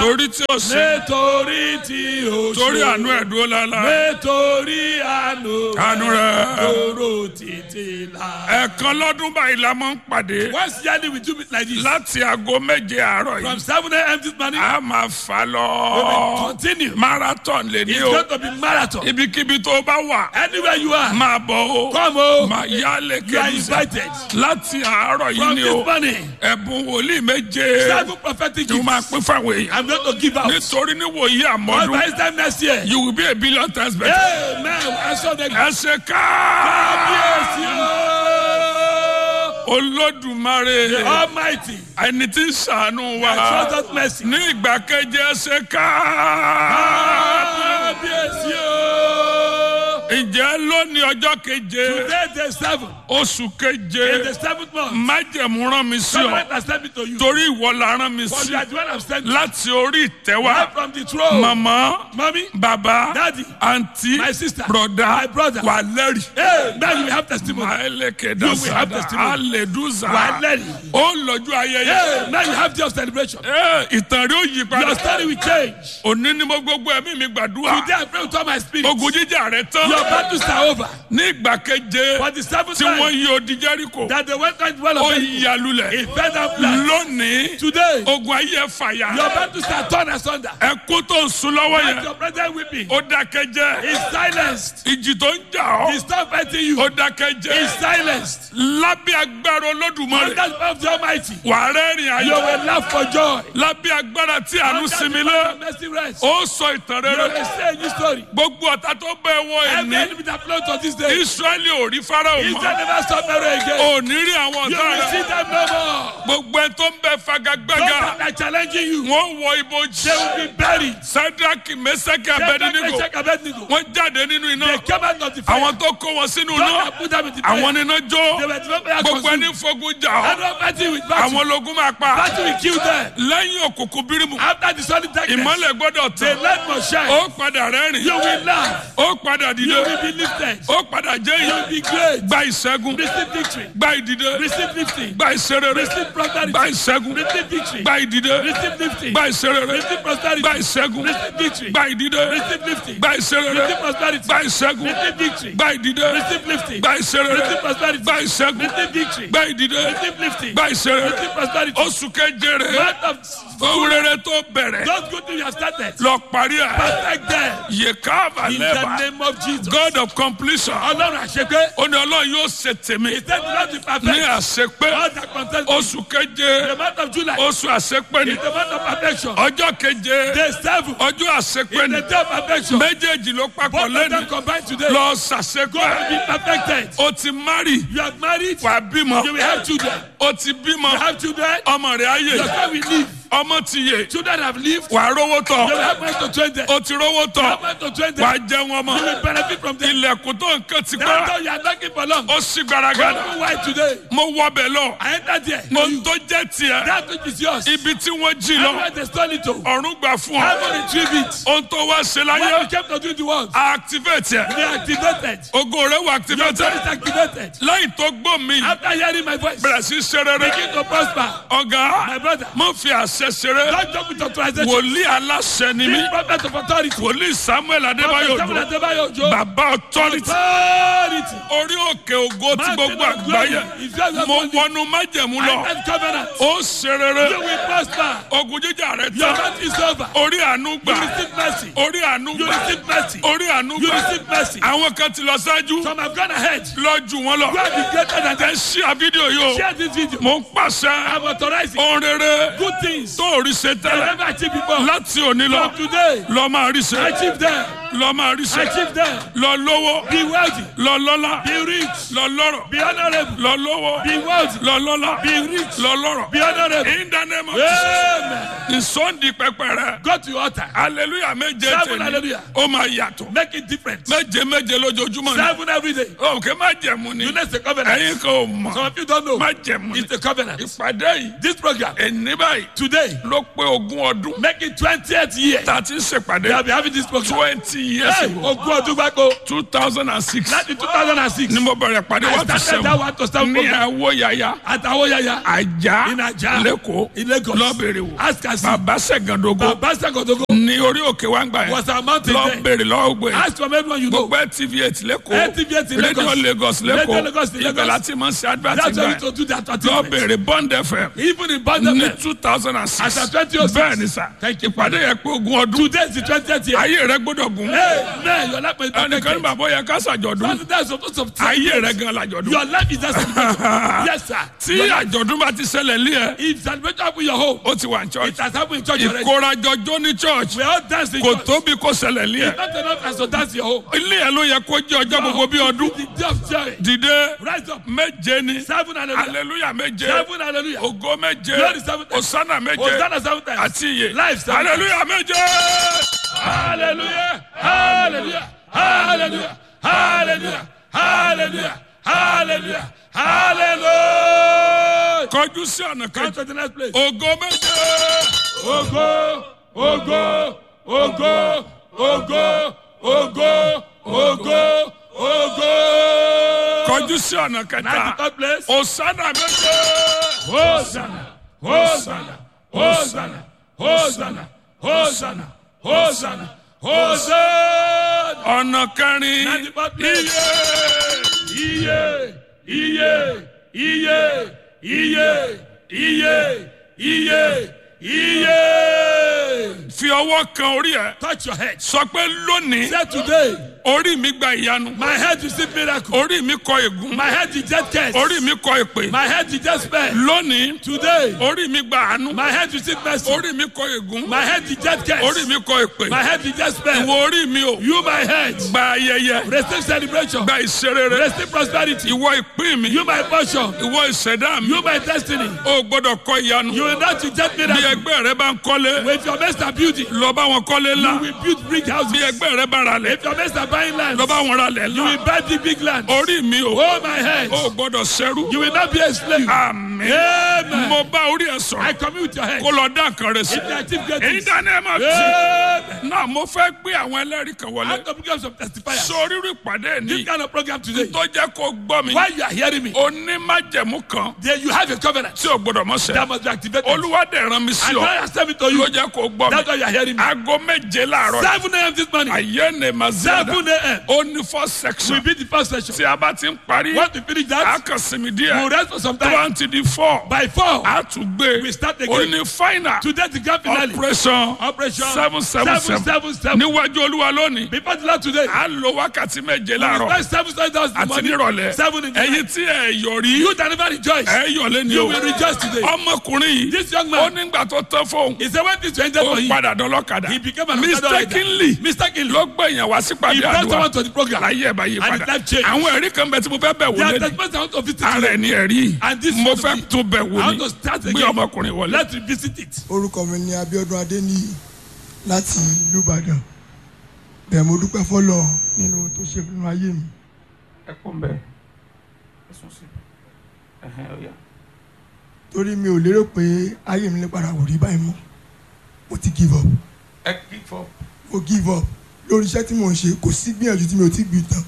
torí tí ó ṣe nítorí tí o ṣe. torí àánú ẹ̀ dúró lálá nítorí àánú. Àánú rẹ̀. dúró títí la. ẹ̀ẹ̀kan lọ́dún báyìí la máa ń pàdé once yearly we do it like this. láti aago méje àárọ̀ from yìí seven a.m. this morning. a máa fà we lọ will continue. marathon lè ní it's o going to be marathon. ibikíbi tó o bá wà anywhere you are. máa bọ̀ o come o. máa yá you are lékè invited. láti àárọ̀ yìí from ni this o morning. ẹ̀bùn wòlíì méje seven prophetic tí wọ́n máa gifts. pín fáwọn èèyàn I'm going to give out. nítorí níwòyí But by àmọ́dún this time next year. you will be a billion times better. amen. I saw the ẹ ṣe ká kábíyèsí o. olódùmarè the almighty. ẹni tí ń ṣàánú I wa show us mercy. ní ìgbà keje ẹ ṣe ká kábíyèsí o. ǹjẹ́ lónìí ọjọ́ keje today the seven. oṣù in keje the seventh month. májẹ̀mú rán mi sí someone ọ has sent me to you. torí ìwọ la rán mi for sí you are the one I've sent you. láti orí ìtẹ́wá right from the throne. màmá mommy. bàbá Daddy. àǹtí My sister. broda My brother. wà lẹ́rìí. hey now you will have testimony. Maeleke You will have dasada testimony. aleduza wà á lẹ́rìí. ó lọ́jọ́ ayẹyẹ. hey now you have just celebration. Ẹ, ìtàn rí ó yí your padà. story will change. òní ni mo gbogbo ẹ̀mí mi gbàdúrà. today I pray with all my spirit. ogun jíjà rẹ tán. your battles are over. ní ìgbà keje for the seventh tí wọ́n time yí odi Jẹ́ríkò. that the went on well ó of yí alulẹ̀. it fell down flat. lónìí today ogun ayé ẹ fàyà. your battles are torn asunder. ẹkú tó ń sun lọ́wọ́ and yẹn. your brother weeping. ó dákẹ́ jẹ́. is silenced. ìjì tó ń jà he ọ́. stop fighting you. ó dákẹ́ is jẹ́. silenced. lábẹ́ agbára under olódùmarè. the power of the almighty. wàá rẹ́rìn you ayọ̀. will laugh for joy. lábẹ́ agbára tí àánú under the sinmi power lé. of mercy rest. ó sọ ìtàn you rere. will say a new story. gbogbo ọ̀tá tó bẹ̀ wọ every ẹ̀ní. enemy that flow to this day. israẹli ò rí farao Israel mọ́. never stop Pharaoh again. ò ní rí àwọn you ọ̀tá will see rẹ̀. them no more. gbogbo ẹ tó ń bẹ those fagagbága. that are challenging you. wọ́n wọ ibojì. they will be buried. sadraki mesaki Shadrach, abedinigo. Meshach, Abednego. wọ́n jáde nínú iná. They came out of the fire. àwọn tó kó wọn sínú God iná. that put them in the fire. àwọn níná They jó. were developed by gbogbo consumed. ẹni fogun jà ọ́. Everyone fighting with battle. àwọn ológun máa pa. Battle will kill them. lẹ́yìn òkùnkùn bírímù. After the solid darkness, ìmọ́lẹ̀ gbọ́dọ̀ the tán. light must shine. ó padà rẹ́rìn. You will laugh. ó padà You dìde. will be lifted. ó padà You jẹ́yìn. will be great. gba ìṣẹ́gun. Receive victory. gba ìdìde. Receive lifting. gba ìṣerere. Receive prosperity. gba ìṣẹ́gun. Receive victory. gba ìdìde. Receive lifting. gba ìṣerere. Receive prosperity. gba ìṣẹ́gun. Receive victory. gba ìdìde. Receive lifting. gba ìṣerere. Receive prosperity. gba ìṣẹ́gun. Receive victory. gba ìdìde. Receive lifting. gba ìṣerere. Receive prosperity. gba ìṣẹ́gun. Receive victory. gba ìdìde. Receive lifting. gba ìṣerere. Receive prosperity. oṣù kejere. Month of ohun rere tó bẹ̀rẹ̀. those good things you have started. lọ parí ẹ̀. Perfect them. yekava In the lẹ́bà. name of Jesus. God of completion. Ọlọ́run àṣepé. ó ní ọlọ́run yóò ṣe tèmi. He said the Lord will ní perfect àṣepé. all that concerns oṣù the keje. month of July. oṣù àṣepé ni. is the month of perfection. ọjọ́ keje. Day seven ọjọ́ àṣepé is ni. the day of perfection. méjèèjì ló papọ̀ Both of them lẹ́nu. combined today. lọ God ṣàṣepé. will be perfected. o ti mari. You have married. wà á bímọ. You will have children. o ti You bímọ. have children. ọmọ rẹ̀ á Your yè. son will live. ọmọ ti yè. Children have lived. wà á rówó They will tọ̀. have money to train them. o ti rówó tọ̀. Have money to train wà á them. jẹun You ọmọ. will benefit from them. ilẹ̀kùn tó nǹkan ti That's pẹ́. how you are knocking for long. ó sì gbaragada. Don't know why today. mo wọbẹ̀ lọ. I entered there. ohun tó jẹ́ tiẹ̀. That which is yours. ibi tí wọ́n jí lọ. Everywhere they stole it to. ọ̀run gbà fún ọ. Heaven retrieve it. ohun tó wá ṣe When you láyé. came to do the work, activate ẹ̀. they activated. ogo rẹ̀ wà Your activate. son is activated. lẹ́yìn tó gbọ́ mi. After hearing my voice, bẹ̀rẹ̀ sí ṣe rere. begin to prosper. ọ̀gá My brother, mo fi àṣẹ ṣeré. don't joke with authorization. wòlíì aláṣẹ ni mí. Be prophet of authority. wòlíì samuel adébáyò Prophet dùn. Adebayo Ojo. bàbá authority. Authority. orí òkè ògo tí gbogbo àgbáyé. mo wọnú májẹ̀mú I lọ. am covenant. ó ṣe rere. You will prosper. ogun jíjà rẹ̀ Your tán. month is over. orí àánú You gbà. receive mercy. orí àánú You gbà. receive mercy. orí àánú You gbà. receive mercy. àwọn kan ti lọ ṣáájú. Some have gone ahead. lọ jù wọn You lọ. are the greater than ẹ them. ṣí à fídíò yìí o. Share this video. mo ń pàṣẹ. I'm authorizing ohun rere good things. tó rí ṣe I tẹ́lẹ̀. never achieved before. láti òní lọ. From today, lọ máa rí ṣe. achieve them. lọ máa rí ṣe. Achieve them. lọ lówó. Be wealthy. lọ lọ́lá. Be rich. lọ lọ́rọ̀. Be honorable. lọ lówó. Be wealthy. lọ lọ́lá. Be rich. lọ lọ́rọ̀. Be honorable. in the name of Jesus. Amen. ìsọ̀ndì pẹpẹ rẹ. Go to your altar. hallelujah méje Seven tèmi. hallelujah. ó máa yàtọ̀. Make it different. méje méje lójoojúmọ́ ni. Seven every day. òkè má jẹ̀mú ni. You know it's a covenant. ẹ̀yin kò mọ̀. Some of you don't know. má jẹ̀mú ni. It's a covenant. ìpàdé yìí. This program ẹni báyìí today ló pé ogún ọdún. make it twentieth year. tá a ti ń ṣèpàdé. They will be having this program. twenty years Hey, ago ogún ọdún gbáko two thousand and six láti two thousand and six ni mo bẹ̀rẹ̀ pàdé I one to started that seven one to seven ní program àwọ̀ yàyà àtàwọn yàyà àjà in Ajah lẹ́kọ̀ọ́ in Lagos lọ́bẹ̀rẹ̀ wò ask us bàbá sẹ̀gàndógó baba sagodogo ní orí òkè wa ń gbà yẹn was a mountain there lọ́bẹ̀rẹ̀ lọ́wọ́ gbé ask from everyone you know gbogbo tv eight lẹ́kọ̀ọ́ LTV8 in radio Lagos. lagos Radio Lagos in lẹ́kọ̀ọ́ Lagos. ibẹ̀ láti máa ń ṣe advert that's why gbà we yẹn to do that advertisement lọ́bẹ̀rẹ̀ bond fm even in ní Bandam two thousand and six As at 2006. bẹ́ẹ̀ ni sà Thank you, ìpàdé yẹn pé ogún ọdún today is the twentieth year ayé rẹ gbọ́dọ̀ gùn hey man your life is ẹnìkan ní perfect bàbá yẹ ká ṣàjọ̀dún that's that's supposed to ayé rẹ gan làjọ̀dún your life is just yes sir tí àjọ̀dún bá ti ṣẹlẹ̀ lé ẹ if celebration happen in your home ó ti wà ní it church has happened in church already ìkórajọjọ́ ní church we all dance in kò church tóbi kó ṣẹlẹ̀ lé ẹ it's not enough as to dance in your home ilé ẹ ló yẹ kó jẹ́ ọjọ́ gbogbo bí ọdún the day of joy dìde rise up méje ni seven hallelujah hallelujah méje seven hallelujah ògo méje Glory seven times. osana méje hosanna seven times àti iye life seven times hallelujah méje. hallelujah hallelujah hallelujah hallelujah hallelujah hallelujah hallelujah kọjú sí ọ̀nà come kejì to the next place ògo méje ogo ogo ogo ogo ogo ogo ogo kọjú sí ọ̀nà na the kẹta third place osana méje hosanna hosanna hosanna hosanna hosanna hosanna hosanna ọ̀nà kẹrin na the fourth place. iye iye iye iye iye iye iye iye. fi ọwọ́ kan orí ẹ touch your head. sọ pé lónìí say today orí mi gba ìyanu my head receive miracle. orí mi kọ ègún my head reject curse. orí mi kọ èpè my head reject spell. lónìí today orí mi gba àánú my head receive mercy. orí mi kọ ègún my head reject curse. orí mi kọ èpè my head reject spell. ìwọ orí mi o you my head gba ayẹyẹ receive celebration. gba ìṣerere receive prosperity. ìwọ ìpín mi you my portion. ìwọ ìṣẹ̀dá mi you my destiny. o gbọ́dọ̀ kọ ìyanu you will not reject bí miracle. ẹgbẹ́ rẹ bá ń kọ́lé with your master building. lọ bá wọn kọ́lé you ńlá will build big houses. bí ẹgbẹ́ rẹ bá ra lẹ̀ if your master buying land. lọ bá wọn ra lẹ̀ You ńlá will buy big, big land. orí mi o Oh, my head. o gbọ́dọ̀ ṣẹ́rú You will not be a slave. àmín Amen. mo bá orí ẹ I sọ̀rọ̀ commune with your head. kó lọ dá nǹkan rẹ sí If you achieve èyí greatness. dáná ẹ máa tì Amen. náà mo fẹ́ gbé àwọn ẹlẹ́rìí kan I wọlé come become some testifiers. sọ rírì ìpàdé ní This kind of program today. tó jẹ́ kó gbọ́ mi While you are hearing me, onímájẹ̀mú kan then you have a covenant tí o gbọ́dọ̀ mọ̀ sẹ́ that must be activated. olúwa dẹ̀ rán mi sí And ọ God has sent me to you. ló jẹ́ kó gbọ́ mi That's why you are hearing me. aago méje láàárọ̀ 7 a.m. this morning. ayé ni mazada 7 a.m. ó ní four will section be the first session. tí a bá ti ń parí Once we finish a that, kàn sinmi we'll díẹ̀ rest for some tó time. bá ń ti di four By 4, a tún gbé we start ó again. ní final Today the grand finale. operation Operation seven seven seven 777. níwájú olúwa lónìí Before the Lord today, a lo wákàtí méje we láàárọ̀ spend seven seven thousand àti money. nírọ̀lẹ́ Seven in the ẹ̀yin night. tí ẹ yọ̀ rí You that never rejoice. ẹ yọ̀ lé ní You o will rejoice today. ọmọkùnrin yìí This young ó man, nígbà tó tán fóun he said when this ended ó for him, padà dọ́lọ́kadà he became an ambassador like that. mistakenly Mistakenly. ló gbẹ̀yìn wá sí He pàdé brought àdúrà someone to the program. láyé ẹ̀ bá yí And his padà life changed. àwọn ẹ̀rí kan bẹ tí mo fẹ́ bẹ̀ wò There are lé testimonies I want to visit ara today. ẹ̀ ní ẹ̀rí And this mo is fẹ́ to be- tún bẹ̀ wò I want ní to start gbé again. ọmọkùnrin wọlé. Let's revisit it. orúkọ mi ni abiodun adeniyi láti ìlú ìbàdàn bẹ́ẹ̀ mo dúpẹ́ fọlọ́ nínú ohun tó ṣe nínú ayé mi ẹ kún bẹ́ẹ̀ ẹ sùn sí ẹ̀hẹ́n ọ̀yà. torí mi ò lérò pé ayé mi lè padà wò rí báyìí mọ́ mo ti give up ẹ kí fọ. mo give up lórí iṣẹ́ tí mò ń ṣe kò sí gbìyànjú tí mi ò ti gbì tán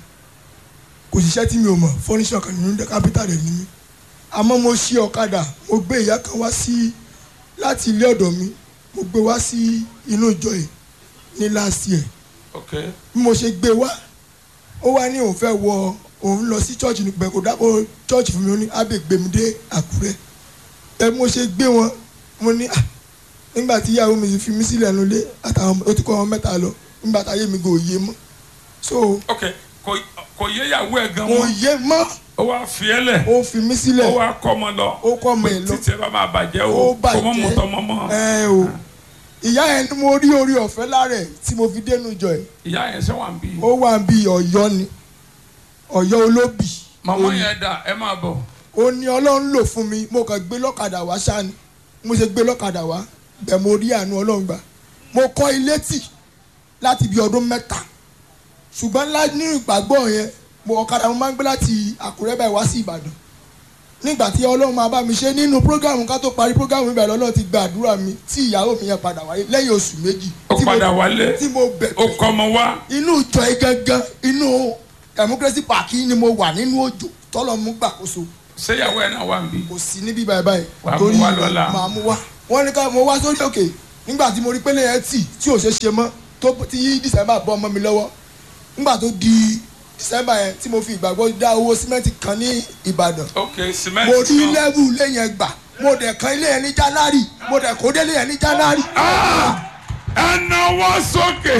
kò sí iṣẹ́ tí mi ò mọ̀ fọ́níṣọ̀ kan nínú kápítà rẹ̀ ní mi àmọ́ mo ṣí ọ̀kadà mo gbé ìyá kan wá sí láti ilé ọ̀dọ̀ mi mo gbé wá sí inú ìjọ yìí ní last year ok bí mo ṣe gbé wá ó wá ní òun fẹ́ wọ òun lọ sí church ní pẹ̀ kó dákọ̀ church fún mi ó ní ábẹ́ gbé mi dé àkúrẹ́ ẹ bí mo ṣe gbé wọn mo ní à nígbà tí ìyàwó mi fi mí sílẹ̀ nulẹ̀ àtàwọn ọmọ- ó ti kọ́ wọn mẹ́ta lọ nígbà táyé mi kò yé mọ́ so ok kò kò yé ìyàwó ẹ gan kò mọ́ yé mọ́ ó wá fi ẹ lẹ̀ ó fi mí sílẹ̀ ó wá kọ́ ọmọ lọ ó kọ́ ọmọ ẹ̀ lọ títí ẹ bá máa bàjẹ́ ó o kò mọ́ bàjẹ́ mọ́tọ́ mọ́ mọ́ ẹ o ìyá yẹn ni mo rí orí ọ̀fẹ́ lára ẹ̀ tí mo fi dénú ìjọ ẹ̀ ìyá yẹn ṣe wà ń bí ó wà bí ọ̀yọ́ ni ọ̀yọ́ olóbì màmá Ó ní- yẹn dà ẹ máa bọ̀ ó ní ọlọ́run lò fún mi mo kàn gbé lọ́kadà wá ṣáà ni mo ṣe gbé lọ́kadà wá bẹ́ẹ̀ mo rí àánú ọlọ́run gbà mo kọ́ ilé tì láti bí ọdún mẹ́ta ṣùgbọ́n lá nínú ìgbàgbọ́ yẹn mo ọ̀kadà mo máa ń gbé láti àkúrẹ́ báyìí wá sí ìbàdàn nígbà tí ọlọ́run máa bá mi ṣe nínú prógámù ká tó parí prógámù ibẹ̀ lọ́lọ́run ti gba àdúrà mi tí ìyàwó mi yẹn padà wáyé lẹ́yìn oṣù méjì tí tí mo- padà wálé tí mo ó bẹ̀bẹ̀ kọ́ ọmọ wá inú ìjọ yìí gangan inú democracy park yìí ni mo wà nínú òjò tọ́lọ̀ mú gbàkóso ṣéyàwó ẹ̀ náà wà ń bí. kò sí níbí báyìí báyìí Wàá mú wá lọ́la. màá mú wá wọ́n ní ká mo wá sórí òkè nígbà tí mo rí pélé yẹn tì tí ò ṣe ṣe mọ́ tó tí december bọ́ ọmọ mi lọ́wọ́ nígbà tó di december yẹn tí mo fi ìgbàgbọ́ dá owó símẹ́ǹtì kan ní ìbàdàn ok mo cement rí kan lẹ́bù ilé yẹn gbà mo dẹ̀ kan ilé yẹn ní january mo dẹ̀ kó délé yẹn ní january. ẹ náwó sókè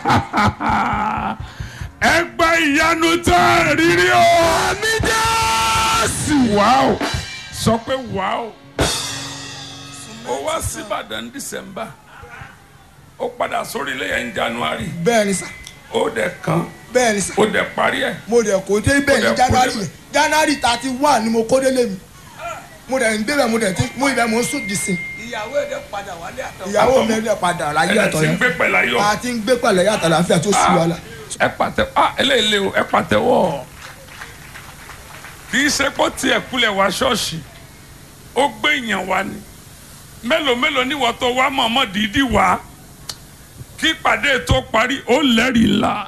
ẹ gba ìyanu tá a rírí o. àmì jẹ́sì. wàá sọ pé wàá ó wá síbàdàn dísẹ́mbà ó padà sórí ilé yẹn ní january bẹ́ẹ̀ ni sà ó dẹ̀ kan bẹ́ẹ̀ ni sà ó dẹ̀ parí ẹ̀. mo dẹ̀ kó dé bẹ́ẹ̀ Mo ní dẹ̀ kó january débẹ̀. yẹn january thirty one ni mo kó délé mi mo dẹ̀ ń débẹ̀ mo dẹ̀ ti mo ibẹ̀ mo ń sùn dìsìn ìyàwó ẹ̀ dẹ̀ padà wálé àtọ̀. ìyàwó mi ẹ̀ padà láyé ẹ̀ àtọ̀ ti ń yẹn gbé pẹ̀lú ayọ̀. a ti ń gbé pẹ̀lẹ́ yàtọ̀ láfíà tó sì wàhálà. ẹ pàtẹ ah eléyìí lé o ẹ pàtẹ́wọ́ kì í ṣe pé ó tiẹ̀ kulẹ̀ wá ṣọ́ọ̀ṣì ó gbé èèyàn wá ni mélòó mélòó ni wọ́n tó wá mọ̀ọ́mọ́ dídí wá kí ìpàdé tó parí ó lẹ́rìí ńlá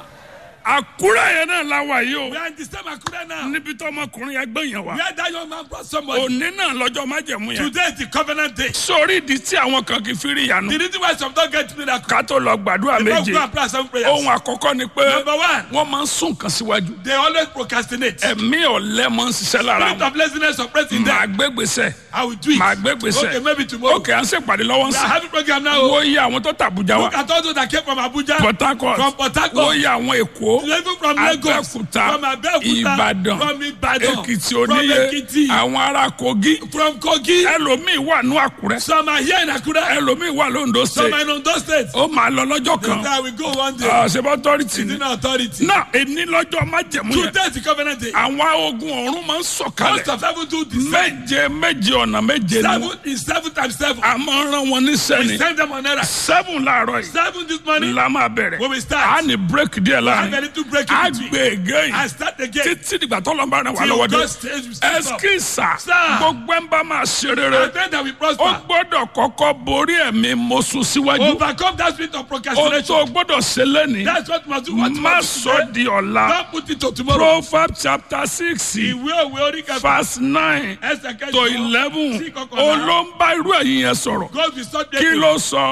àkúrẹ́ yẹn náà la wà yìí o we are in the same akure now. níbi tó ọmọkùnrin yẹn gbé yẹn wá where that young man brought somebody. òní náà lọ́jọ́ májẹ̀mú yẹn today is the covenant day. sórí ìdí tí àwọn kan kì í fi rí ìyanu the reason why some don get miracle. ká tó lọ gbàdúrà they don méje go and pray seven prayers. ohun àkọ́kọ́ ni pé number one wọ́n máa ń sún nǹkan síwájú they always procrastinate. ẹ̀mí ọ̀lẹ́ máa ń ṣiṣẹ́ lára spirit wọn of laziness operates in màá them. gbé gbèsè I will do it. màá gbé gbèsè okay maybe tomorrow. ókè à ń ṣèpàdé lọ́wọ́ ń we are sìn having program now. o. wo iye àwọn tó tàbújá wa look at all those that came from Abuja. Port Harcourt from Port Harcourt. wo iye àwọn èkó even from Lagos. Abẹ́òkúta from Abeokuta. Ìbàdàn from Ibadan. Èkìtì from oníye Ekiti. àwọn ará Kogi from Kogi. ẹlòmíì wà ní Àkúrẹ́ some are here in Akure. ẹlòmíì wà lóńdó some are state in Ondo state. ó máa lọ lọ́jọ́ kan that we go one day. ṣèbọ̀ authority it's ni in authority. náà èní lọ́jọ́ májẹ̀mú yẹn today is the covenant day. àwọn ogun ọ̀run máa ń most sọ̀kalẹ̀ of heaven do the same. méje méje ọ̀nà méje ni seven wọ́n is seven times seven. a máa ń rán wọn níṣẹ́ we ni send them on errand. seven láàárọ̀ yìí seven this morning. la máa bẹ̀rẹ̀ When we a start. ní break díẹ̀ I láàrin ready to break a it between. gbé ege I yìí start again. títí dìgbà tó lọ́nba rẹ̀ wà Till lọ́wọ́ dé God says we step up. ẹskísà Sir. gbogbo ẹ̀ ń bá máa ṣe rere I pray that we ó prosper. gbọ́dọ̀ kọ́kọ́ borí ẹ̀mí mọ́sùn síwájú Overcome that spirit of ó procrastination. tó gbọ́dọ̀ ṣe lẹ́ni That's what must do. What má must do sọ today. di ọ̀la Don't put it to tomorrow. proverbs chapter six Ìwé òwe orí kẹfà. verse nine Ẹsẹ̀ kẹjọ. to eleven Sí kọkànlá. olóńbá irú ẹ̀yìn yẹn sọ̀rọ̀ God will stop kí ló sọ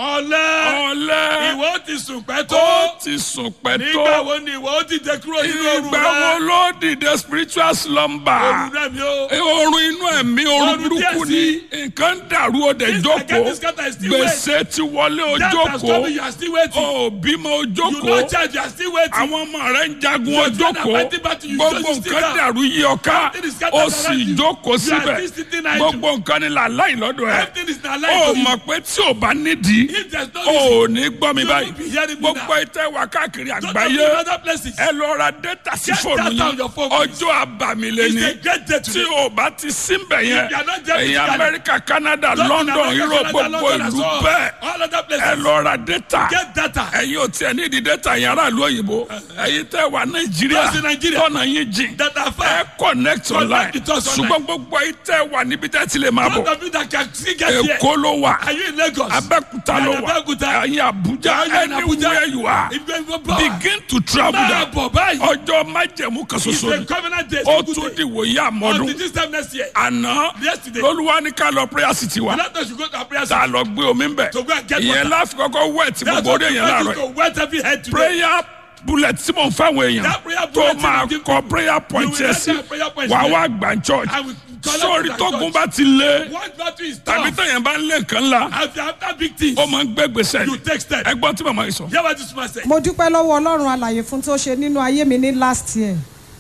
Ọ̀lẹ́. ọ̀lẹ́ Ìwọ ó ti sùn pẹ́ ó tó. ti sùn pẹ́ Nígbà tó wo ni ìwọ ó ti dé kúrò nínú òru ìgbà wo rẹ? ló dìde spiritual slumber Òru rẹ mi ó. oorun inú ẹ̀mí oorun Oorun díẹ̀ burúkú ni sí. nǹkan dàrú ó dẹ̀ This jókòó again, this scatter is still gbèsè ti wọlé ó Death has jókòó come, you are still waiting. ó bímọ ó You jókòó no charge, you are still waiting. àwọn ọmọ rẹ ń jagun Your ó children are jókòó fighting battle, you gbogbo just sit nǹkan down. dàrú yí ọ ká Everything is scattered ó sì around you. jókòó You are síbẹ̀ still sitting idle. gbogbo nǹkan ni làláì lọ́dọ̀ ẹ̀ Everything is not ó like mọ̀ pé tí ò bá nídìí If there's no ó reason, ní gbọ́ mi you báyìí won't be hearing me gbogbo now. ìtẹ́ wà káàkiri Don't àgbáyé go to other places. ẹ lọ ra data sí Get fóònù data on yín your phone, ọjọ́ àbàmìlẹ̀ It's ni a great day tí today. o bá ti síbẹ̀ yẹn If you are not there ẹ̀yin physically, amẹ́ríkà canada Don't london America, europe Canada, gbogbo London, and ìlú so on. bẹ́ẹ̀ All other ẹ places. lọ ra data Get data. ẹ̀yin ò tiẹ̀ ní ìdí data yẹn aráàlú òyìnbó ẹ̀yin tẹ́ wà nàìjíríà Those in Nigeria. tọ́nà yín jìn Data ẹ fire. connect online with us online. ṣùgbọ́n gbogbo ẹ̀yin tẹ́ wà níbi tẹ́ ti lè máa Those bọ̀ of you that can still get here. èkó ló wà Are you in Lagos? abẹ́kúta You ló are in wà Abẹ́òkúta. ẹ̀yin abuja You are in Abuja. anywhere you are If you are in Boba. begin to travel Máa down bọ̀ báyìí. ọjọ́ májẹ̀mú kan It's ṣoṣo a ni covenant day. ó It's a tún good day. dìwò yá àmọ́dún Until this time next year. àná Yesterday. lolúwa ní ká lọ prayer city wa And that should go to our prayer tá a center. lọ gbé omi ń bẹ̀ To go and get ìyẹn water. láfi kọ́kọ́ wẹ̀ tí That's gbogbo what orí the èèyàn láàárọ̀ to yìí wet every head today. prayer bullet tí mò ń fáwọn èèyàn That prayer tó bullet máa you give kọ prayer point will yẹn write sí that prayer point wàá there. wá gbà ń church I will collect sórí it at tógun church. bá ti lé One battle is tàbí tough. tẹ̀yìn bá ń lé nǹkan ńlá After after big things, ó máa ń gbé gbèsè you take steps. ẹgbọ́n tí màmá yìí sọ. Hear what this man said. mo dúpẹ́ lọ́wọ́ ọlọ́run alàyè fún tó ṣe nínú ayé mi ní last year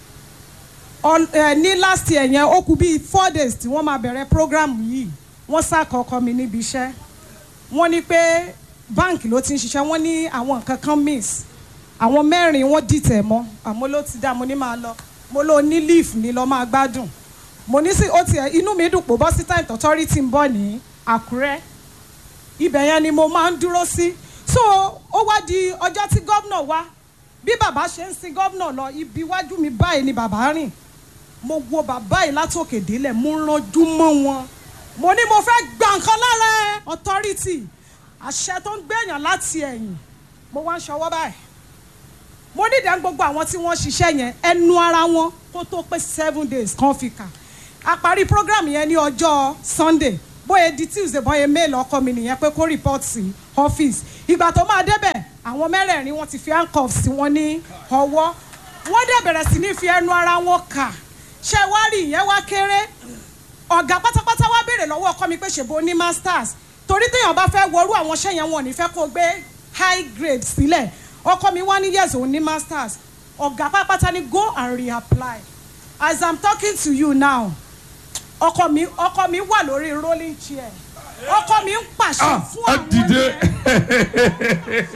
Ọl- eh, ní last year yẹn ó kù bíi four days tí wọ́n máa bẹ̀rẹ̀ program yìí wọ́n ṣàkọ́kọ́ mi níbi iṣẹ́ wọ́n ní pé báǹkì ló ti ń ṣiṣẹ́ wọ́n ní àwọn nǹkan kan miss àwọn mẹ́rin wọ́n dìtẹ̀ mọ́ àmọ́ ló ti dá mo ní máa lọ mo ló ní leave ní lọ máa gbádùn mo ní sí ó tiẹ̀ inú mi dùn pò bọ́ sí time authority ń bọ̀ ní àkúrẹ́ ibẹ̀ yẹn ni mo máa ń dúró sí so ó wá di ọjọ́ tí gómìnà wá bí bàbá ṣe ń sin gómìnà lọ ibi iwájú mi báyìí ni bàbá rìn mo wo bàbá yìí látòkè délẹ̀ mo ranjú mọ́ wọn mo ní mo fẹ́ gba nǹkan lára ẹ authority àṣẹ tó ń gbẹ̀yàn láti ẹ̀yìn mo wá ń ṣọwọ́ báyìí mo nídàá gbogbo àwọn tí wọ́n ṣiṣẹ́ yẹn ẹnu ara wọn kó tó pé seven days kan fi kà a parí program yẹn ní ọjọ́ sunday bóyá di tuesday bóyá mail ọkọ mi nìyẹn pé kó report sí office ìgbà tó máa débẹ̀ àwọn mẹ́rẹ̀ẹ̀rin wọn ti fi handcuffs sí wọn ní ọwọ́ wọ́n dẹ̀ bẹ̀rẹ̀ sí ní fi ẹnu ara wọn kà ṣé wá rí ìyẹn wá kéré ọ̀gá pátápátá wá béèrè lọ́wọ́ ọkọ mi pé ṣèbó ní masters torí téèyàn bá fẹ́ wọrú àwọn iṣẹ́ yẹn wọn ò ní fẹ́ kó gbé high grade sílẹ̀ ọkọ mi wá ní yes òun ní masters ọ̀gá pátápátá ní go and reapply as i'm talking to you now ọkọ mi ọkọ mi wà lórí rolling chair ọkọ mi ń pàṣẹ ah fún ẹ àwọn dìde yẹn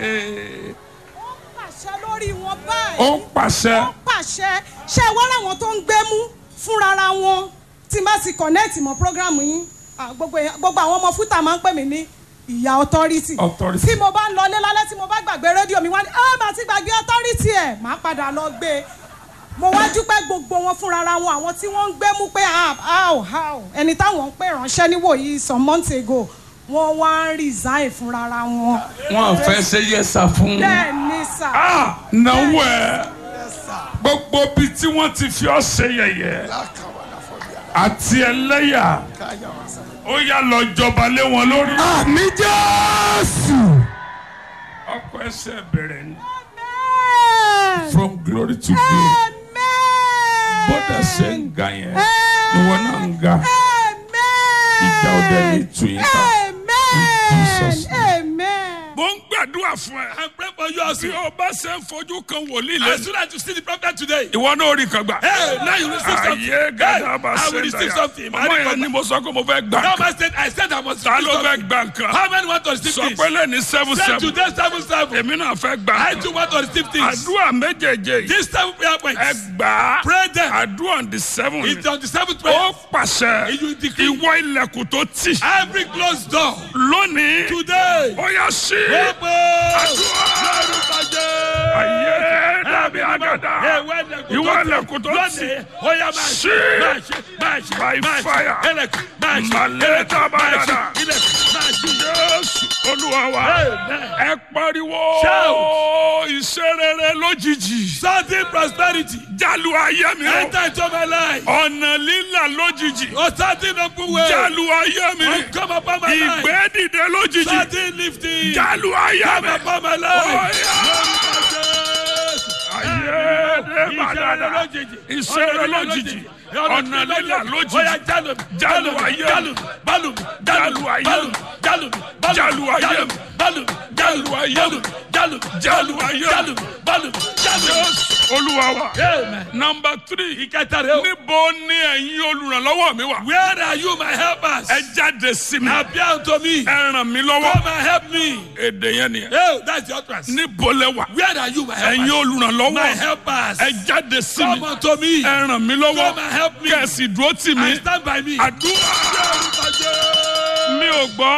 ó ń pàṣẹ lórí wọn báyìí ó ń pàṣẹ ó ń pàṣẹ ṣé wọ́n láwọn tó ń gbémú fúnrara wọn tí n bá ti connect mọ́ program yín ah, gbogbo èèyàn- gbogbo àwọn ọmọ fúta máa ń pè mí ní ìyá authority Authority. tí mo bá ń lọlé lálẹ́ tí mo bá gbàgbé rédíò mi wá ní ah màá ti gbàgbé authority ẹ̀ máa padà lọ gbé e mo wá dúpẹ́ gbogbo wọn fúnrara wọn àwọn tí wọ́n ń gbémú pé ah how how ẹni táwọn ń pè ránṣẹ́ níwòyí some months ago wọ́n wá ń resign fúnrara wọn wọn fẹ́ ṣe yẹsà fún bẹ́ẹ̀ ni sà. ah náwó ẹ gbogbo bíi tí wọ́n ti fi ọ́ ṣe yẹ̀yẹ́ àti ẹlẹ́yà ó yá lọ jọba lé wọn lórí. àmì jésù. ọkọ ẹsẹ̀ bẹ̀rẹ̀ ni Amen. from glory to glory Amen. bọ́dà ṣe ń ga yẹn ìwọ náà ń ga Amen. ìjà òde ní tu yín ká. In Jesus' Amen. Amen. mo ń gbàdúrà fún ẹ. I pray for you also. bí o bá ṣe ń fojú kan wòlíì As lẹ́nu. soon as you see the prophet today, ìwọ náà rí kan gbà. hey, now you receive something. ayé gàdá bá I ṣe will ń receive dàyà. something. ọmọ yẹn ni mo sọ pé mo fẹ́ gbà. Now I said, I said I must ta receive ló fẹ́ something. gbà nǹkan. How many want to receive sọ this? pé lẹ́ni seven Say seven. today seven seven. èmi náà fẹ́ gbà. I too want to receive things. àdúrà méjèèjì yìí. This seven prayer points. ẹ gbà á. Pray them. àdúrà on the seven. It's on the seventh ó prayer. pàṣẹ. You decree. ìwọ ilẹ̀kùn tó tì. Every closed door. lónìí. Today. ó yá sí. Open. àdúrà. ayé dàbí àgàdà. ìwọ ilẹ̀kùn tó tì. Sí. By fire. Màlẹ́ta bàdàdà. Jésù olúwa wa. ẹ pariwo. Shout. iṣẹ́ rere lójijì. Sudden prosperity. jálù ayé mi o. Enter into my life. ọ̀nà lílà lójijì. Oh, sudden open way. jálù ayé mi. Oh, come upon my life. ìgbé dìde lójijì. Sudden lifting. jálù ayé mi. Come upon my life. ayé dé bàdàdà. ìṣeré lójijì. ọ̀nà lílà lójijì. Jálù ayé mi. Jálù ayé mi. Jálù ayé mi. Jálù ayé mi. Jálù ayé mi. Jésù olúwa wa. Amen. nọmba three. Ìkẹta rẹ̀ o. níbo ni ẹ̀yin olùrànlọ́wọ́ mi wà. Where are you, my helpers? ẹ jáde sí mi. Appear unto me. ẹ ràn mí lọ́wọ́. Come and help me. èdè yẹn nìyẹn. Oh, that's the utterance. níbo lẹ wà. Where are you, my helpers? ẹ̀yin My olùrànlọ́wọ́. helpers. ẹ jáde sí Come mi. unto me. ẹ ràn mí lọ́wọ́. Come and help me. kẹ̀sì dúró tì And mí. stand by me. àdúrà mi ò gbọ́.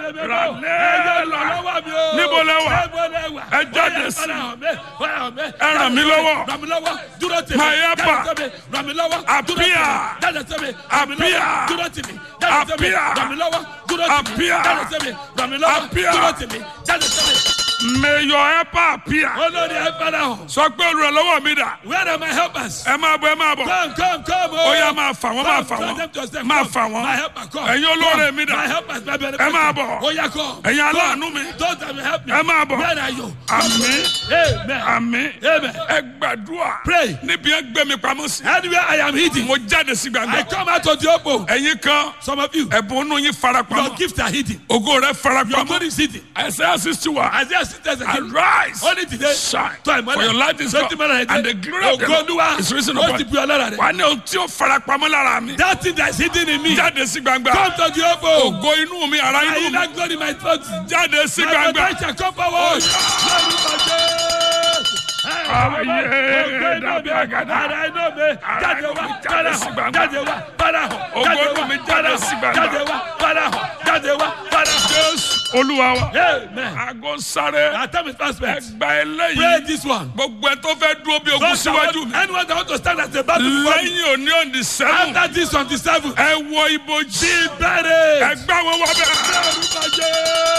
Níbo lẹ wà? Ẹ jáde sí mi. Ẹ ràn mí lọ́wọ́. Ràn mí lọ́wọ́. Dúró tì mí. My helper. Jáde sí mi. Ràn mí lọ́wọ́. Dúró tì mí. Appear. Jáde sí mi. Ràn mí lọ́wọ́. Appear. Dúró tì mí. Jáde sí mi. Appear. Ràn mí lọ́wọ́. Dúró tì mí. Appear. Jáde sí mi. Ràn mí lọ́wọ́. Appear. Dúró tì mí. Jáde sí mi. may your helper appear. Olórí ẹ fẹ́ràn hàn. sọ pé olùrànlọ́wọ́ mi dà. Where are my helpers? ẹ máa bọ̀ ẹ máa bọ̀. Come, come, come. oh. ó yá máa fà wọ́n máa Come, fà tell wọ́n them to yourself, máa come. fà wọ́n. My helper, come. ẹ̀yin olóore Come. mi dà. My helpers, my benefactors. Ẹ máa bọ̀. Ó yá, come. ẹ̀yin Come. aláàánú mi. Those that will help me. ẹ máa bọ̀. Where are you? àmín Amen. àmín Amen. ẹ gbàdúrà. Pray. níbi ẹ gbé mi pamọ́ sí. Anywhere I am hidden, mo jáde sí I gbàgbọ́. come out of the open. ẹ̀yin kan Some of you, ẹ̀bùn inú yín fara your pamọ́. gifts are hidden. ògo rẹ fara Your pamọ́. glory is hidden. Isaiah sixty one. Isaiah six days ago. Arise. Only today. Shine. tó àìmọ́lẹ̀. For your light is Sọ́tì come. mọ́lẹ̀ And the glory of the Ògo Olúwa. Lord is risen Ó upon ti you. bu ọlọ́ra rẹ̀. wà á ní ohun tí ó fara pamọ́ lára mi. That thing that is hidden in me. jáde sí gbangba. Come to the open. ògo inú mi ara My inú mi. inner glory, my thought. jáde sí My gbangba. potential come forward. Lórúkọ Jésù. Ayé dàbí àgàdà. Ara iná mi jáde wá Jáde padà sí hàn gbangba. jáde wá padà hàn Ògo jáde inú wá mi jáde padà sí hàn gbangba. jáde wá padà hàn jáde wá padà hàn. jésù olúwa wa. Amen. aago sáré. Our time is fast spent. ẹgbà Pray eléyìí. this one. gbogbo ẹ tó fẹ́ dúró bí ogun Those that síwájú want- mi. Anyone that want to stand as a battle before me. lẹ́yìn òní òní sẹ́wọ̀n. After this on the seventh. ẹ wọ ibojì. Bẹ̀rẹ̀. ẹgbà wọn wọ bẹ́ẹ̀. Lórúkọ Jésù.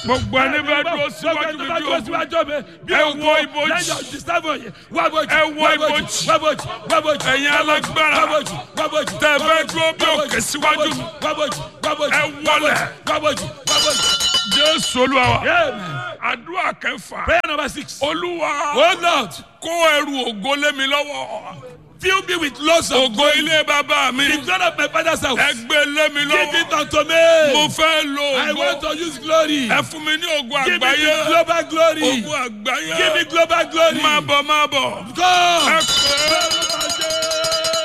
gbogbo ẹni bẹ dúró síwájú mi bí ogun ẹ wo ibojì ẹ wo ibojì ẹ̀yin alágbára tẹ bẹ dúró bí òkè síwájú mi ẹ wọlẹ̀ jésù olúwa wa àdúrà kẹfà Prayer number six. olúwa Oh Lord, kó ẹrù ògo lé mi lọ́wọ́ fill me with lots of ògo ilé bàbá mi the glory of my father's house. ẹ gbé lé mi Give it lọ́wọ́ unto me. mo fẹ́ lo I want ògo to use glory. ẹ fún mi ní ògo Give me àgbáyé the global glory. ògo àgbáyé Give me global glory. máa bọ̀ máa bọ̀ ẹ God. pé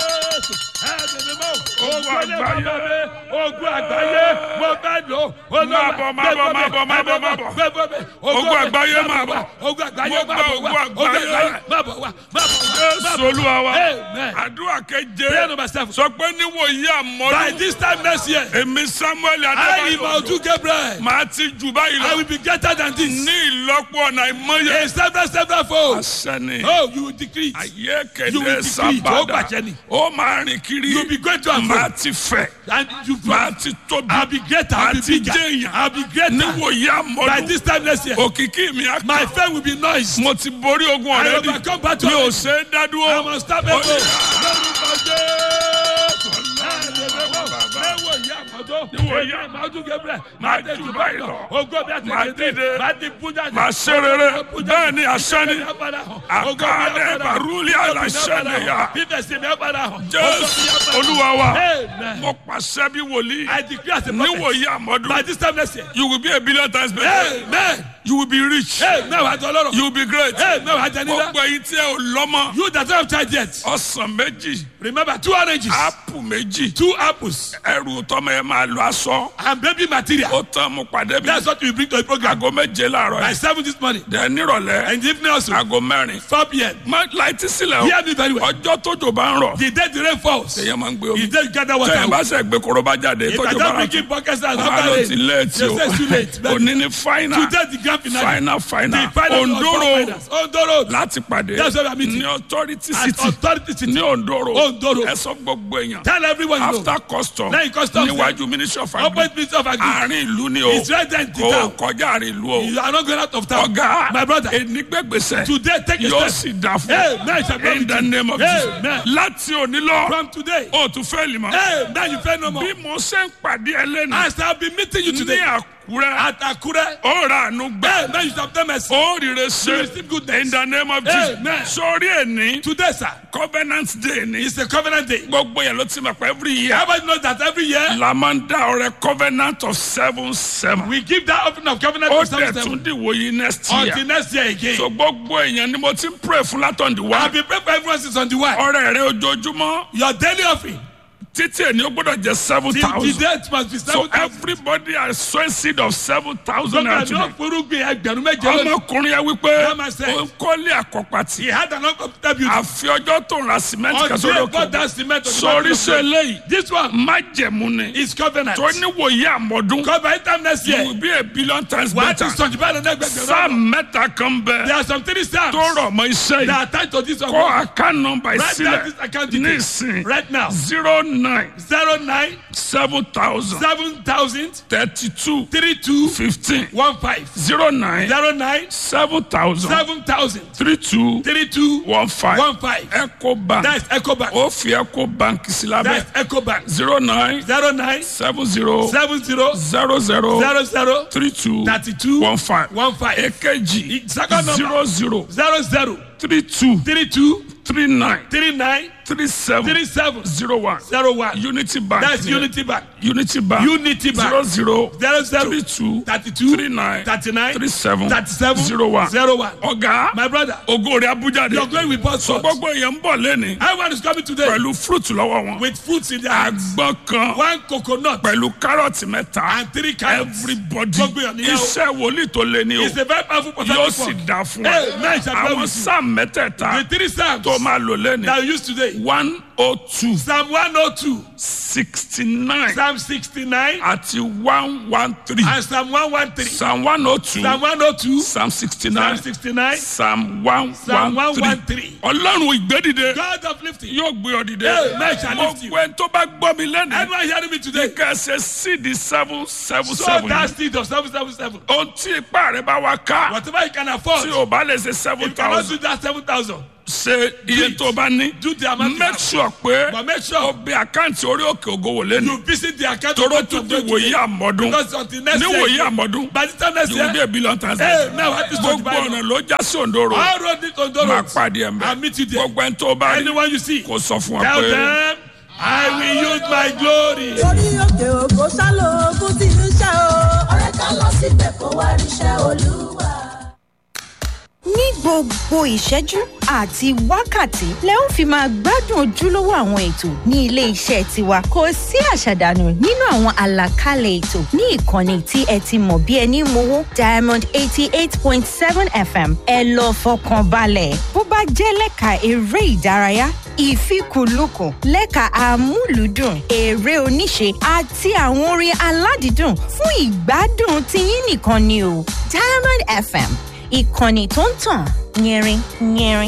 Ogun àgbáyé. Ogun àgbáyé. Mo fẹ́ lò. Máa bọ̀, máa bọ̀, máa bọ̀, máa bọ̀, máa bọ̀. Ogun àgbáyé máa bọ̀. Ogun àgbáyé Mo máa gba bọ̀ ogun wá. Ogun àgbáyé. àgbáyé máa bọ̀ wá. Máa bọ̀ wá. jésù olúwa wa Amen. àdúrà Prayer keje number seven. sọ pé níwòyí By àmọ́dún this time next year, èmi samuel I, adébáyọ̀ Imaudu Gabriel, màá ti jù báyìí I lọ will be greater than this. ní ìlọ́pọ̀ ọ̀nà ìmọ̀ye In several, several folds. àṣẹni Oh, you will decrease. ayé You will kéde decree, sábàdà Jehovah Jenny. ó máa rìn kiri You will be great to and màá fro. ti fẹ̀ And you màá ti tóbi I'll be greater. I'll be Àti bigger. jẹ́yàn. I'll be greater. níwòyí By àmọ́dún this time next year, òkìkí mi á my kàn fame will be noise. mo ti borí ogun I ọ̀rẹ́dì overcome battle. mi ò ṣe é dá I dúró must stop it. Ó yá. Lórúkọ Jésù. Lẹ́wọ̀ ìyá àmọ́tó. Níwọ̀ ìyá Ìmọ̀ọ́dún Gabriel. Máa jù báyìí lọ. Ògo bí a ti Máa kéde. dìde. Máa di bújà. màá ṣe rere bẹ́ẹ̀ ni àṣẹ ni àkàlẹ̀ bàrúlì àlàṣẹ nìyà Bíbẹ̀sì mi á padà hàn. jésù olúwa wa Amen. mo pàṣẹ bí wòlíì I decree as a prophet. níwòyí àmọ́dún By this time next year. you will be a billion times better Amen. you will be rich Amen. Wàá jọ lọ́rọ̀. you will be great Amen. Wàá jẹ nílá. gbogbo ẹyin tí ẹ ò lọ́mọ You that don't have child yet. ọsàn méjì Remember two oranges. ápù méjì Two apples. ẹrù tọmọ ẹ máa lọ aṣọ And baby material. ó tán mo pàdé bí That's what we bring to the program. aago méje láàárọ̀ By yìí seven this morning. dẹ nírọ̀lẹ́ And the evening also. aago mẹ́rin Four p.m. má láìtí sílẹ̀ o Hear me very well. ọjọ́ tójò bá ń rọ̀ The day the rain falls. èèyàn máa ń gbé The omi day you gather water. tẹ̀yìn bá ṣe gbé korobá jáde If I tójò bá don't rà begin podcast and tó after àlọ́ rain. ti léètì They o say it's too late. But òní ní fáínà Today the grand finale. fáínà fáínà The final òǹdóró finals. Ondoro. láti pàdé That's where we are meeting. ní authority At city authority city. ní òǹdóró Ondoro. ẹ sọ gbogbo èèyàn Tell everyone you know. after custom Lẹ́yìn customs níwájú ministry of agri Open minister of agri. àárín ìlú ni o It's right there in the kò town. kọjá àárín ìlú o You are not going out of town. ọ̀gá My brother. ènìgbẹ́gbèsè Today take a yóò step. sì dà fún Amen. Shall be in with the you. name of Amen. Jesus láti òní lọ From today. o tún fẹ́ lè mọ́ Hey, now you fail no more. bí mo ṣe ń pàdé ẹlẹ́nu As I have been meeting you ní today àkúrẹ́ at Akure. ó ra àánú gbà Hey, now you shall obtain mercy. ó rire You ṣe receive goodness. in the name of Jesus Amen. sórí ẹni Today, sir, covenant day ni is a covenant day. gbogbo yẹn ló ti mọ̀ pé every year Everybody knows that every year la máa ń dá ọrẹ covenant of seven seven we give that offering of covenant ó to some dẹ̀ tún dìwò yìí next year until next year again. so gbogbo èèyàn ni mo ti ń pray fún látọ̀ǹdì wá I've been praying for everyone since on the way. ọrẹ rẹ ojoojúmọ́ Your daily offering. títí èni ó gbọ́dọ̀ jẹ́ seven The, the thousand date must be so seven thousand. everybody has sown seed of seven thousand naira Gómìnà today. náà forúgbìn ẹgbẹ̀rún méje lónìí. ọmọkùnrin yẹn wípé That man said- ó ń kọ́lé àkọ́pàtì He had an uncomfortable beauty. àfi ọjọ́ tó ń ra cement kan Until sórí he bought òkè that cement on the sórí mountain of ṣe God. eléyìí This one májẹ̀mú ni is covenant. tó níwòye àmọ́dún Because by the time next you year, will be a billion times wàá ti better sọ̀jù báyìí lọ́dọ̀ ẹgbẹ̀gbẹ̀rún. sáà mẹ́ta kan There bẹ́ẹ̀ are some three psalms tó rọ̀ mọ́ iṣẹ́ that yìí are tied to this one. kọ́ account number Write down sílẹ̀ this account ní details ìsìn right now. zero nine Zero nine seven thousand seven thousand thirty two three two fifteen one five zero nine zero nine seven thousand seven thousand three two three two one five one five. eco bank That's Ecobank. ó fi eco bank sí lábẹ́ That's Ecobank. zero nine Zero nine seven zero seven zero zero zero zero zero three two thirty two one five one five. èkejì Second number. zero zero Zero zero three two three two three nine three nine three seven three seven zero one zero one. unity bank That's ni- Unity Bank. unity bank Unity Bank. zero zero Zero zero three two thirty two three nine thirty nine three seven thirty seven zero one zero one. ọ̀gá My brother, ògo rẹ̀ abújáde your glory will burst so forth. gbogbo èèyàn ń bọ̀ lẹ́ni Everyone is coming today pẹ̀lú fruit lọ́wọ́ wọn with fruits in their hands. àgbọn kan One coconut pẹ̀lú kárọ̀tì mẹ́ta and three carrots. everybody Gbogbo èèyàn nìyẹn o. iṣẹ́ wòlíì tó lé ní o It's a very powerful yóò prophetic sì word. dá fún Hey, ẹ man, shall dwell àwọn with you. sáà mẹ́tẹ̀ẹ̀ta The three psalms tó máa lò lẹ́ni that we use today. one oh two Psalm 102, sixty nine Psalm 69, àti one one three and Psalm 113. psalm one oh two Psalm 102, psalm sixty Psalm nine 69, psalm one Psalm one three 113. ọlọ́run ìgbédìde God of lifting. yóò gbé ọ dìde Amen shall lift you. gbogbo ẹni tó bá gbọ́ mi lẹ́nu Anyone hearing me today? ká ṣe sídi seven seven So seven that yìí seed of 777. ohun tí ipá rẹ bá wá ká Whatever you can afford, tí if o bá lè ṣe seven you cannot thousand do that 7,000, ṣe iye it. tó bá ní do the amount you make have. sure pé But make o sure bẹ àkáǹtì orí òkè ògo wò lẹ́nu you visit the account toró of tún God di today. wòye àmọ́dún Because until next ní year, wòye àmọ́dún by the time next you will be year, a billion times Hey, now what is gbogbo twenty-five? ọ̀nà ló já sí òǹdóró all road lead to Ndoro. máa pàdé ẹ̀ I'll meet you mbẹ́ there. gbogbo ẹni tó bá rí Anyone you see, kò sọ fún wa tell pé them, I will use my glory. orí òkè òkò sálò ogun tí ń ṣe o. ọ̀rẹ́ ká lọ síbẹ̀ kó wá ríṣẹ́ olúwa. ní gbogbo ìṣẹ́jú àti wákàtí lẹ ó fi máa gbádùn ojúlówó àwọn ètò ní ilé iṣẹ́ tiwa kò sí àṣàdànù nínú àwọn àlàkalẹ̀ ètò ní ìkànnì tí ẹ ti mọ̀ bí ẹni mowó diamond eighty eight point seven fm ẹ lọ fọkàn balẹ̀ bó bá jẹ́ lẹ́ka eré ìdárayá ìfikùnlukùn lẹ́ka amúlùúdùn eré oníṣe àti àwọn orin aládìídùn fún ìgbádùn tiyín nìkan ni o diamond fm ìkànnì tó ń tàn yẹrin yẹrin.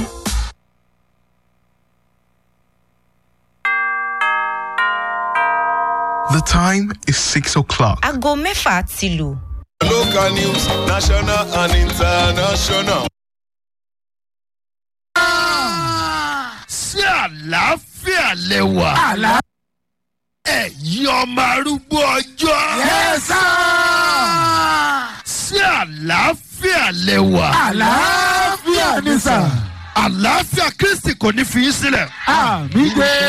The time is 6 o'clock. aago mẹ́fà ti lù. Local news, national and international. sí àlàáfíà lẹwà. àlá. ẹ̀yin ọmọ arúgbó ọjọ́. yẹ́sà. sí àlàáfíà lẹwà. àlàáfíà ni sà. àlàáfíà kristi kò ní fi í sílẹ̀. àmì gbé.